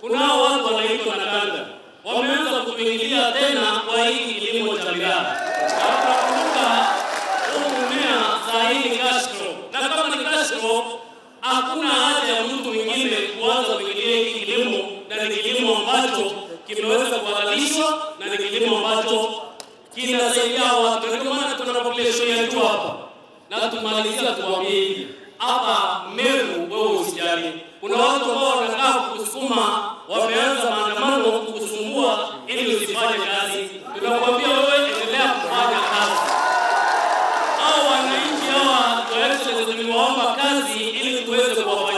kunao watu wanaitwa Nakanda wameanza kutuingilia tena kwa hii kilimo cha miraa. Na tunakumbuka huu mmea saa hii ni cash crop, na kama ni cash crop hakuna haja ya mtu mwingine kuanza kuingilia hiki kilimo, na ni kilimo ambacho kimeweza kuhalalishwa na ni kilimo ambacho kinasaidia watu. Na Ndio maana tuna population ya juu hapa, na tumalizia tuwaambie hivi hapa Meru, wewe usijali, kuna watu ambao wanataka kusukuma, wameanza maandamano kukusumbua ili usifanye kazi. Tunakwambia wewe endelea kufanya kazi. Hao wananchi hawa Your Excellency tuliwaomba kazi ili tuweze kuwafanyia